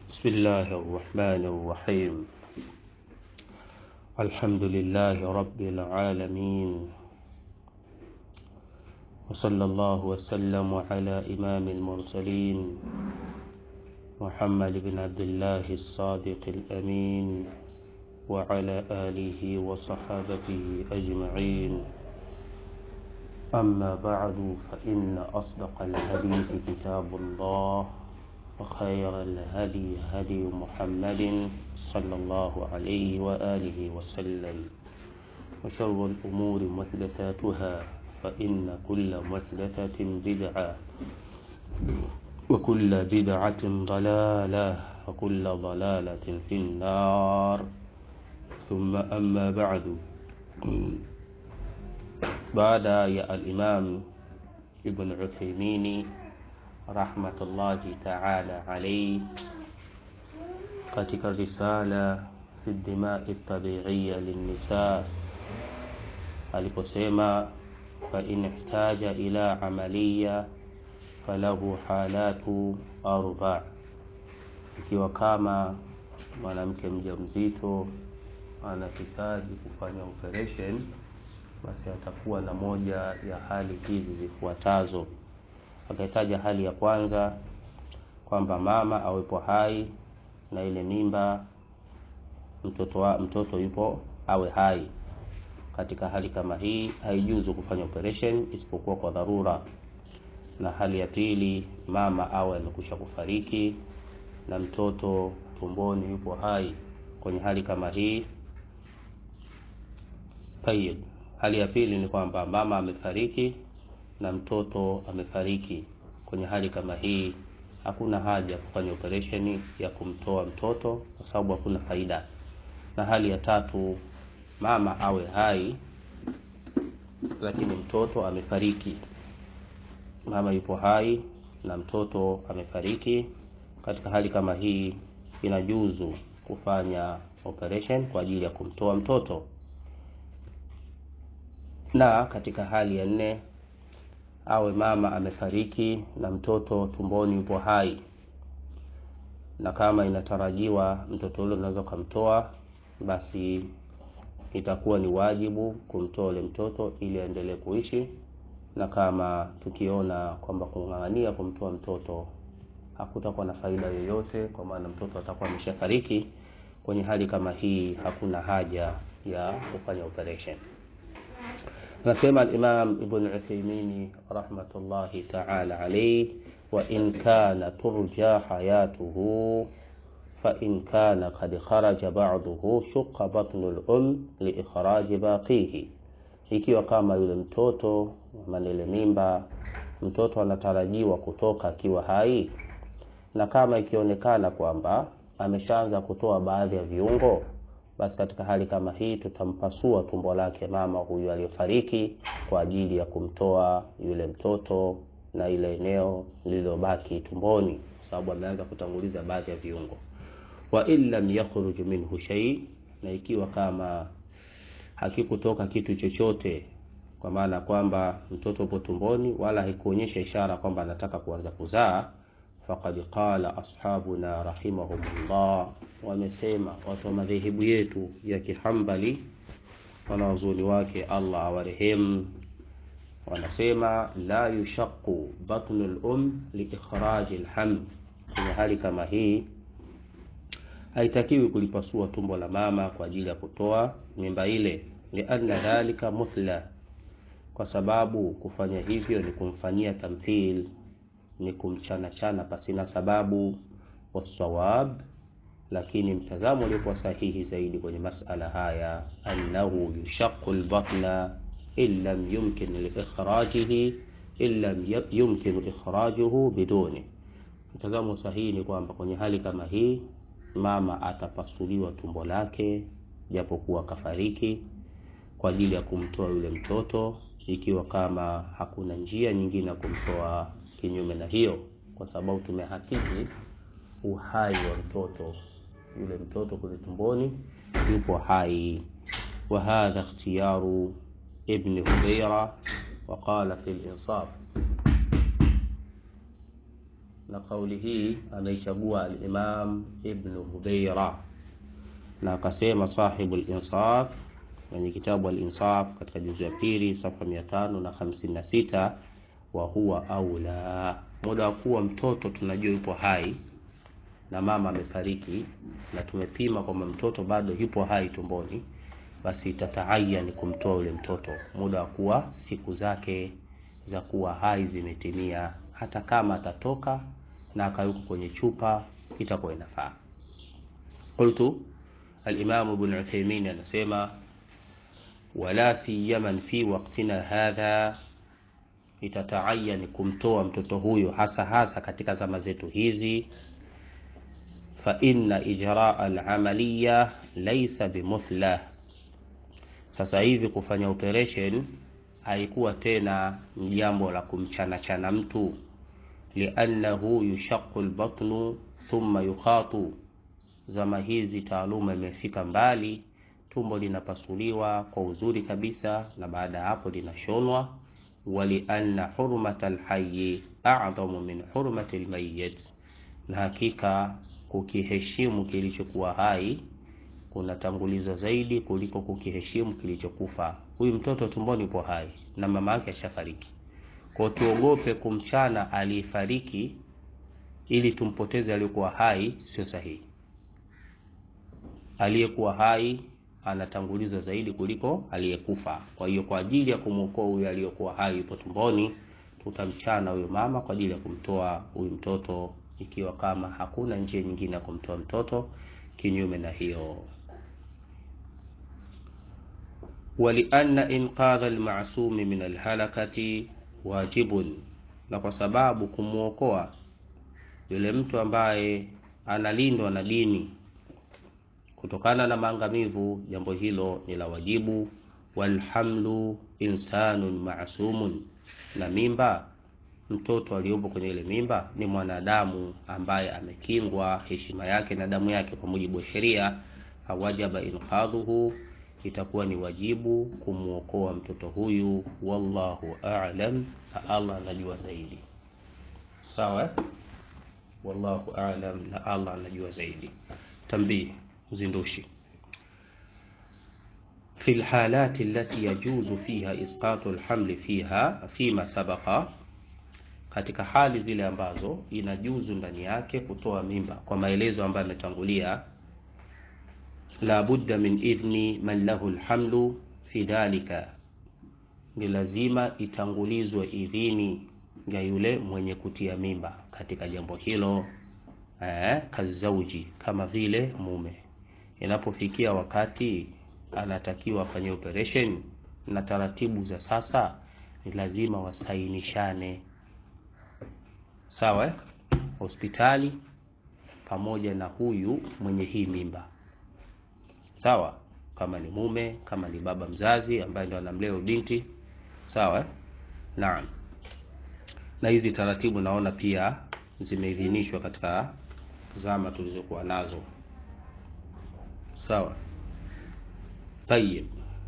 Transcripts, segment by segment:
بسم الله الرحمن الرحيم الحمد لله رب العالمين وصلى الله وسلم على إمام المرسلين محمد بن عبد الله الصادق الأمين وعلى آله وصحابته أجمعين أما بعد فإن أصدق الحديث كتاب الله وخير الهدي هدي محمد صلى الله عليه وآله وسلم وشر الأمور محدثاتها فإن كل محدثة بدعة وكل بدعة ضلالة وكل ضلالة في النار ثم أما بعد بعد يا الإمام ابن عثيمين رحمة الله تعالى عليه katika risala fi dimai tabiiya linnisa aliposema fain ihtaja ila amaliya falahu halatu arba, ikiwa kama mwanamke mjamzito anahitaji kufanya operation, basi atakuwa na moja ya hali hizi zifuatazo. Akahitaja hali ya kwanza kwamba mama awepo hai na ile mimba mtoto, wa, mtoto yupo awe hai. Katika hali kama hii haijuzu kufanya operation isipokuwa kwa dharura. Na hali ya pili, mama awe amekwisha kufariki na mtoto tumboni yupo hai. Kwenye hali kama hii tayib, hali ya pili ni kwamba mama amefariki na mtoto amefariki. Kwenye hali kama hii hakuna haja ya kufanya operesheni ya kumtoa mtoto kwa sababu hakuna faida. Na hali ya tatu, mama awe hai lakini mtoto amefariki. Mama yupo hai na mtoto amefariki. Katika hali kama hii, inajuzu kufanya operation kwa ajili ya kumtoa mtoto. Na katika hali ya nne awe mama amefariki na mtoto tumboni yupo hai, na kama inatarajiwa mtoto yule unaweza kumtoa, basi itakuwa ni wajibu kumtoa yule mtoto ili aendelee kuishi. Na kama tukiona kwamba kung'ang'ania kumtoa mtoto hakutakuwa na faida yoyote, kwa maana mtoto atakuwa ameshafariki, kwenye hali kama hii hakuna haja ya kufanya operation. Anasema al-Imam Ibn Uthaymeen rahmatullahi ta'ala alayhi, wa in kana turja hayatuhu fa in kana qad kharaja ba'dahu shaqqa batnu al-um li ikhraji baqihi, ikiwa kama yule mtoto manele mimba mtoto anatarajiwa kutoka akiwa hai, na kama ikionekana kwamba ameshaanza kutoa baadhi ya viungo basi katika hali kama hii tutampasua tumbo lake mama huyu aliyofariki kwa ajili ya kumtoa yule mtoto na ile eneo lililobaki tumboni, kwa sababu ameanza kutanguliza baadhi ya viungo. Wa in lam yakhruj minhu shay, na ikiwa kama hakikutoka kitu chochote, kwa maana kwamba mtoto upo tumboni wala haikuonyesha ishara kwamba anataka kuanza kuzaa Faqad qala ashabuna rahimahumullah, wamesema watu wa madhehebu yetu ya Kihambali, wanawazuoni wake Allah awarehemu, wanasema la yushaqu batnu al-um li ikhraji al-haml. Kwenye hali kama hii haitakiwi kulipasua tumbo la mama kwa ajili ya kutoa mimba ile, lianna dhalika muthla, kwa sababu kufanya hivyo ni kumfanyia tamthil ni kumchanachana pasina sababu. Wasawab, lakini mtazamo uliokuwa sahihi zaidi kwenye masala haya, annahu yushaqu albatna in lam yumkin liikhrajihi in lam yumkin ikhrajuhu biduni. Mtazamo sahihi ni kwamba kwenye hali kama hii mama atapasuliwa tumbo lake japokuwa kafariki, kwa ajili ya kumtoa yule mtoto, ikiwa kama hakuna njia nyingine ya kumtoa kinyume na hiyo, kwa sababu tumehakiki uhai wa mtoto. Yule mtoto kule tumboni yupo hai. Wa hadha ikhtiyaru Ibn Hudayra wa qala fi al-Insaf, na kauli hii ameichagua al-Imam Ibn Hubeira na akasema sahibu al-Insaf kwenye kitabu al-Insaf katika juzu ya pili safa mia tano na hamsini na sita wa huwa aula, muda wa kuwa mtoto tunajua yupo hai na mama amefariki na tumepima kwamba mtoto bado yupo hai tumboni, basi itataayan kumtoa yule mtoto muda wa kuwa siku zake za kuwa hai zimetimia, hata kama atatoka na akawekwa kwenye chupa itakuwa inafaa. Qultu al-Imam Ibn Uthaymeen anasema wala siyaman fi waqtina hadha, itataayan kumtoa mtoto huyo hasa hasa katika zama zetu hizi fa inna ijraa al-amaliya laysa bimuthla. Sasa hivi kufanya operation haikuwa tena jambo la kumchana chana mtu, liannahu yushaqu al-batnu thumma yukhatu. Zama hizi taaluma imefika mbali, tumbo linapasuliwa kwa uzuri kabisa, na baada ya hapo linashonwa. Walianna hurmata al-hayy a'zamu min hurmati al-mayyit, na hakika kukiheshimu kilichokuwa hai kunatangulizwa zaidi kuliko kukiheshimu kilichokufa. Huyu mtoto tumboni upo hai na mama yake ashafariki, kwa tuogope kumchana aliyefariki ili tumpoteze aliyekuwa hai, sio sahihi. Aliyekuwa hai anatangulizwa zaidi kuliko aliyekufa. Kwa hiyo kwa ajili ya kumwokoa huyu aliyekuwa hai yupo tumboni, tutamchana huyo mama kwa ajili ya kumtoa huyu mtoto ikiwa kama hakuna njia nyingine ya kumtoa mtoto kinyume na hiyo. Walianna inqadha almasumi min alhalakati wajibun, na kwa sababu kumwokoa yule mtu ambaye analindwa na dini kutokana na maangamivu, jambo hilo ni la wajibu. Walhamlu insanun masumun, na mimba mtoto aliyopo kwenye ile mimba ni mwanadamu ambaye amekingwa heshima yake na damu yake kwa mujibu wa sheria. Hawajaba inqadhuhu, itakuwa ni wajibu kumwokoa mtoto huyu. Wallahu a'lam, na Allah anajua zaidi. Sawa eh? Wallahu a'lam, na Allah anajua zaidi. Tambii, uzindushi fi lhalati allati yajuzu fiha isqatu lhamli fiha fima sabaqa katika hali zile ambazo inajuzu ndani yake kutoa mimba kwa maelezo ambayo yametangulia, la budda min idhni man lahu lhamlu fi dhalika, ni lazima itangulizwe idhini ya yule mwenye kutia mimba katika jambo hilo. Eh, kazauji, kama vile mume, inapofikia wakati anatakiwa afanye operation na taratibu za sasa, ni lazima wasainishane Sawa eh? Hospitali pamoja na huyu mwenye hii mimba, sawa. Kama ni mume, kama ni baba mzazi ambaye ndo anamlea binti, sawa eh? Naam. Na hizi taratibu naona pia zimeidhinishwa katika zama tulizokuwa nazo, sawa. Tayib,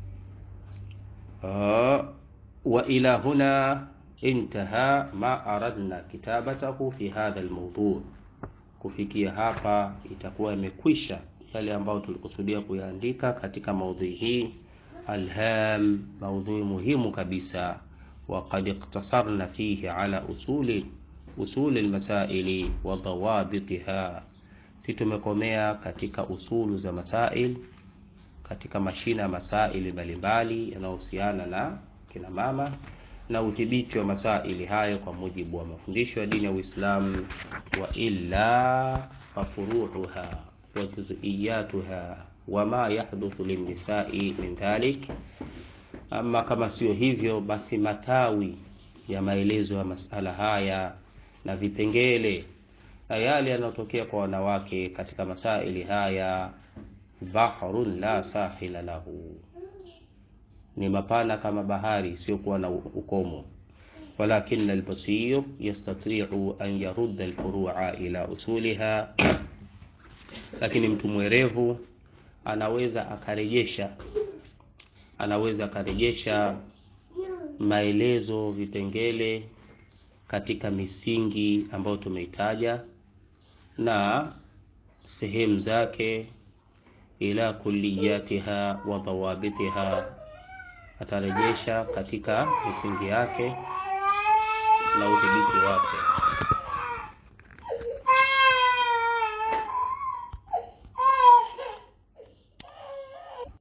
uh, wa ila huna intaha ma aradna kitabatahu fi hadha almawdu. Kufikia hapa itakuwa imekwisha yale ambayo tulikusudia kuyaandika katika maudhui hii alham, maudhui muhimu kabisa. Wa qad iktasarna fihi ala usuli usuli almasaili wa dawabitiha, si tumekomea katika usulu za masail, katika mashina ya masaili mbalimbali yanayohusiana na kina mama na udhibiti wa masaili hayo kwa mujibu wa mafundisho ya dini ya Uislamu. Wa illa fafuruuha wa juz'iyatuha wa ma yahduthu linnisai min dhalik, ama kama sio hivyo, basi matawi ya maelezo ya masala haya na vipengele na yale yanayotokea kwa wanawake katika masaili haya, bahrun la sahila lahu ni mapana kama bahari isiyokuwa na ukomo. Walakin albasir yastatiu an yarudda alfurua ila usuliha, lakini mtu mwerevu anaweza akarejesha anaweza akarejesha maelezo vipengele katika misingi ambayo tumeitaja na sehemu zake ila kulliyatiha wa dhawabitiha, atarejesha katika misingi yake na udhibiti wake.